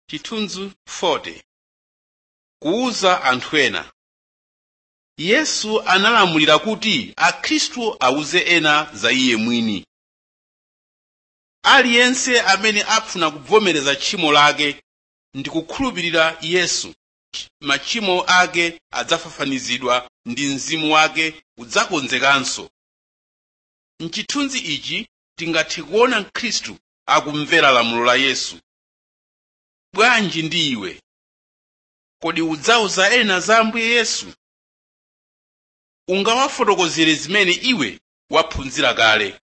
chithunzi 40 kuwuza anthu ena yesu analamulira kuti akhristu awuze ena za iye mwini aliyense amene afuna kuvomereza tchimo lake ndi kukhulupirira yesu machimo ake adzafafanizidwa ndi mzimu wake udzakonzekanso mchithunzi ichi tingathe kuona mkhristu akumvera lamulo la yesu bwanji ndi iwe kodi udzawuza ena za ambuye yesu ungawafotokozere zimene iwe waphunzira kale